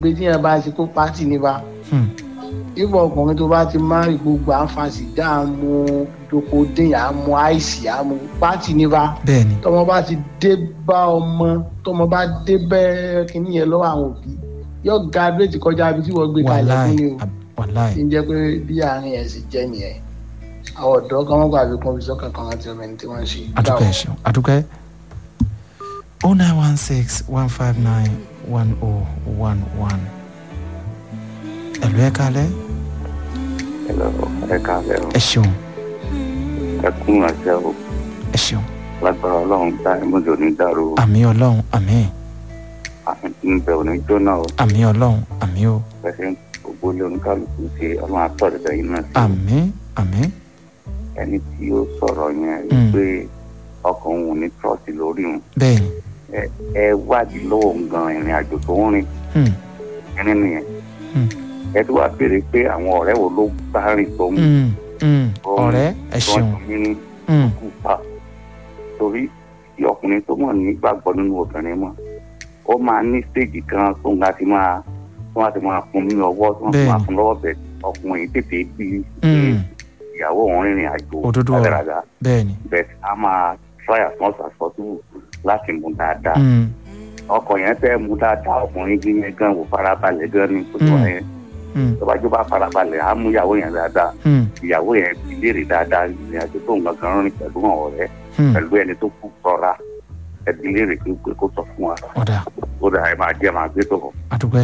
pé tí yẹn bá ti kó pátì níbà Hmm. ìbọn ọkùnrin tó bá ti máa rí gbogbo àǹfààní dá àmú dokodin àmú àìsí àmú pátì níbà bẹ́ẹ̀ ni tọmọ bá ti dé bá ọmọ tọmọ bá dé bẹ́ẹ̀ kínní yẹn lọ́wọ́ àwọn òbí yóò ga bíréètì kọjá ibi tí wọ́n gbé kalẹ̀ fún wàláì ni o wàláì kí n jẹ́ pé bí àárín ẹ̀ sì jẹ́ nìyẹn àwọn ọ̀dọ́ kan wọ́n gbàgbé kan fi sọ́kàn kan láti ọmọ ẹni tí wọ́n ń ṣe. adúpẹ́ ẹ ṣeun adúpẹ́ o nine one six one five nine one oh one one ẹ̀lú ẹ̀ kalẹ̀ Hello, ẹ káàlẹ́ o. ẹ ṣeun Ẹ kún àṣẹ o. ẹ ṣeun Lágbára Ọlọ́run dá ẹ̀mọ́jọ ní dàrú o. àmì ọlọ́run àmì Ń bẹ òní jóná o. àmì ọlọ́run àmì o Pẹ̀sẹ̀ gbogbo ilé oníkálukú ṣe ọlọ́run àtọ̀dẹ̀dẹ̀ yìí náà sí. àmì àmì Ẹni tí ó sọ̀rọ̀ yẹn Mm. pé ọkàn òun ní trọ́ọ̀tì lórí òun. bẹ́ẹ̀ ni Ẹ ẹ wádìí lọ́wọ́ òun gan ìrìn àjò tó ń rìn Hmm. ẹni nìyẹn. Mm. Ẹ tó wá béèrè pé àwọn ọ̀rẹ́ wo ló bá rìn tó ń Hmm. Hmm. Òun- ọ̀rẹ́ ẹ tó ṣeun ń ní Hmm. kú pa. Torí tí ọkùnrin tó mọ̀ nígbàgbọ́ nínú obìnrin mọ̀ ó máa ní stéèjì kan tó ń ga ti máa tó máa ti máa fún ní ọwọ́ tó máa ti máa Bẹ́ẹ̀ni. fún lọ́wọ́ bẹ̀ ọkùnrin tètè bí Hmm. ìyàwó òun rìnrìn àjò Òdodo ọ̀rọ̀. rádaràda bẹ́ẹ̀ ni bẹ́ẹ̀ a máa try as much as possible láti mú dáadáa Hmm. ọkọ yẹn fẹ́ mú dáadáa ọkùnrin bí yẹn gan wò farabalẹ̀ gan ni kò tó Mm. yẹn Hmm. tó bá jó bá farabalẹ̀ á mú ìyàwó yẹn dáadáa Hmm. ìyàwó yẹn fi léèrè dáadáa ìrìn àjò tó ń gangan rìn pẹ̀lú àwọn ọ̀rẹ́ Hmm. pẹ̀lú ẹni tó kú sọ́ra ẹbí léèrè pé pé kó sọ fún wa ọ̀dà ó dà ẹ máa jẹ́ máa gbé tó kọ̀. adúpẹ́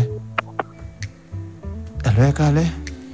ẹ̀lú ẹ̀ kalẹ̀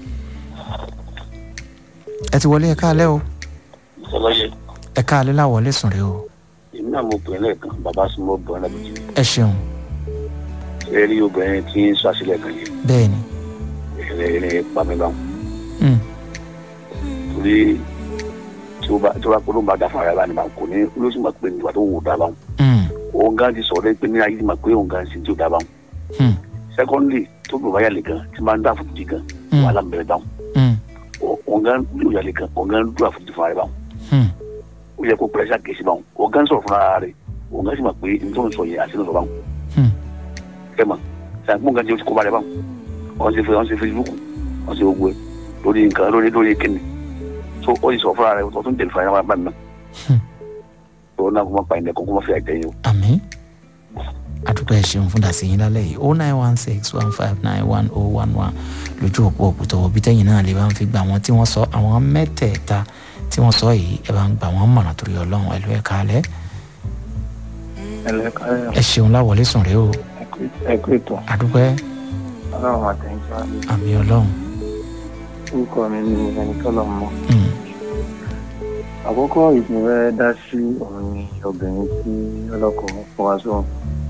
ẹ ti wọlé ẹ̀ kalẹ̀ o ọlọ́yẹ ẹ̀ kalẹ̀ láwọlé sùn rẹ o èmi náà mo pè é lẹ́ẹ̀kan bàbá súnmọ́ bọ̀ ọ́ lábìjì ẹ ṣeun ẹ rí obìnrin tí ń sọ àṣìlẹ̀ kan yìí bẹ́ẹ̀ ni ẹ̀rẹ́ ẹ̀rẹ́ pàmìlọ́hún Hmm. torí tí ó bá tí ó bá polówó bá dáfà rẹ̀ bá ní bá kò ní olóṣù máa pè ní ìwà tó wù dá báwọn Hmm. òun gan ti sọ̀rọ̀ pé ní ayé máa pé òun gan sì tí ò dá báwọn Hmm. secondly tó bí òun yàlè gan tí máa ń dá àfojúdi gan Hmm. wàhálà ń bẹ̀rẹ̀ báwọn Hmm. òun gan bí òun yàlè gan òun gan dúró àfojúdi fún ara rẹ̀ báwọn Hmm. ó yẹ kó pẹ̀lẹ́sà kèsì báwọn òun gan sọ̀rọ̀ fún ara rẹ̀ òun gan sì máa pé ní tó ń sọ yẹn àti ní sọ báwọn Hmm. ẹ mọ̀ sàgbọ́n gan ti o ti kó balẹ̀ báwọn wọ́n ti fẹ́ wọ́n ti facebook wọ́n ti gbogbo ẹ̀ lórí nǹkan lórí lórí kíni so ó yìí sọ fúnra rẹ̀ tó tún tẹ̀lé fún ara bá mi náà Hmm. tó náà kó má pa ìdẹ́kọ̀ kó má fi àjẹyìn o. àmì adúpẹ́ ẹ ṣeun fún dàsí yín lálẹ́ yìí o nine one six one five nine one oh one one lójú òpó òkútọ̀ òbí tẹ́yìn náà lè bá ń fi gba àwọn tí wọ́n sọ àwọn mẹ́tẹ̀ẹ̀ta tí wọ́n sọ yìí ẹ bá ń gbà wọ́n mọ̀ràn torí ọlọ́run ẹ̀lú ẹ̀ kalẹ̀ ẹlẹ́ka ẹ ṣeun láwọlé sùn rẹ o ẹ̀kú ètò adúpẹ́ ọlọ́run àtẹ̀yìntì àmì ọlọ́run orúkọ mi ni ẹni tọ́lọ̀ mọ́. Hmm. àkọ́kọ́ ìpínlẹ̀ dá sí òun ni obìnrin tí ọlọ́kọ̀ fọwọ́ sóhun.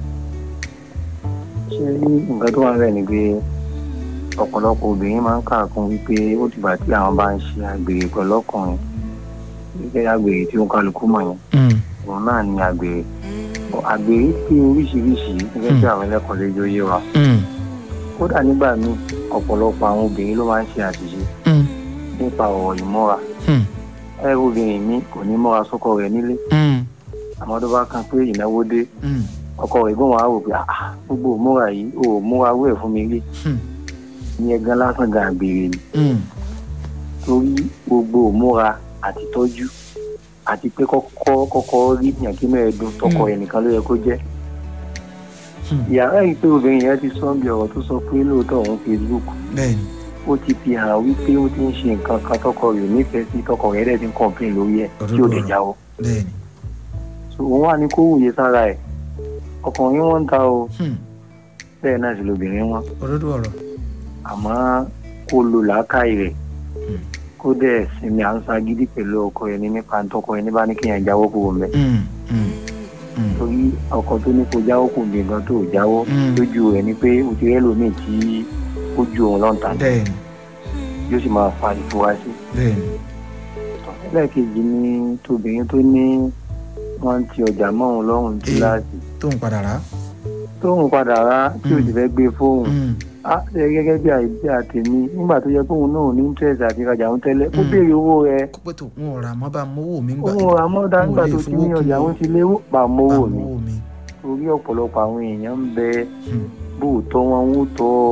ṣé nǹkan tó wà ń rẹ̀ ni pé ọ̀pọ̀lọpọ̀ obìnrin máa ń kàkún wípé ó dìgbà tí àwọn bá ń ṣe àgbèrè pẹ̀lú ọkùnrin wípé àgbèrè tí ó ń kálukú mọ̀ yẹn Hmm. òun náà ni àgbèrè àgbèrè pé oríṣiríṣi gẹ́gẹ́ bí àwọn ẹlẹ́kọ̀ọ́ lè yóò yé wa Hmm. kódà nígbà míì ọ̀pọ̀lọpọ̀ àwọn obìnrin ló máa ń ṣe àṣìṣe Hmm. nípa ọ̀rọ̀ ìmọ́ra Hmm. ẹ obìnrin mi kò ní mọ́ra sọ́kọ rẹ̀ nílé Hmm. àmọ́ tó bá kan pé ìnáwó dé Hmm. ọkọ rẹ̀ gbọ́n wàá rò pé "Ah, gbogbo òmúra yìí ò múra wẹ̀ fún mi rí Hmm. ní ẹgán lásán gan àgbèrè ni Hmm. torí gbogbo òmúra àti tọ́jú àti pé kọ́kọ́ kọ́kọ́ rí yànkí mẹ́ẹ̀ẹ́dún tọkọ Hmm. ẹ̀ nìkan ló yẹ kó jẹ́ Hmm. ìyàrá yìí pé obìnrin yẹn ti sọ bí ọ̀rọ̀ tó sọ pé lóòótọ́ òun Facebook bẹ́ẹ̀ni ó ti fi hàn wípé ó ti ń ṣe nǹkan kan tọkọ rẹ̀ ò nífẹ̀ẹ́ sí tọkọ rẹ̀ dẹ̀ ti ń kọ̀ǹpín lórí ẹ̀ tí ò lè Òdodo jáwọ́ bẹ́ẹ̀ni so òun wà ní kó wòye sára ẹ̀ ọkùnrin wọn ń ta o Hmm. bẹ́ẹ̀ náà sì lóbìnrin wọn òdodo ọ̀rọ̀ àmọ́ kó lo làákàyè rẹ̀ Hmm. kó dẹ̀ sinmi à ń sagídí pẹ̀lú ọkọ rẹ̀ ní nípa tọkọ rẹ̀ ní bá ní kéèyàn jáwọ́ kúrò mẹ́ Hmm. Hmm. Hmm. torí ọkọ tó ní kó jáwọ́ kò ní nǹkan tó jáwọ́ Hmm. lójú rẹ̀ ni pé o ti rẹ́ lómi tí ó ju òun lọ́ǹtà bẹ́ẹ̀ni yóò sì máa fa ìfura sí bẹ́ẹ̀ni ẹlẹ́ẹ̀kejì ni tóbìnrin tó ní wọ́n ti ọjà mọ́ òun lọ́rùn Eh. láti tó ń padà rà tóun padà rá tí ò sì fẹ́ gbé fóun Hmm. á ṣe gẹ́gẹ́ bí àìsí àtẹ̀mí nígbà tó yẹ kóun náà ní interest àti ìrajà òun tẹ́lẹ̀ ó Mm. béèrè owó rẹ̀ pé tó wọn ò rà mọ́ bá mówó mi gbà òun rà mọ́dá Òun nígbà lè tó ti fowó ní kún ọjà o. òun ti léwó pa bá mọ́wó mi mówó mi torí ọ̀pọ̀lọpọ̀ àwọn èèyàn ń bẹ Hmm. bóòtọ́ wọn ń tọ́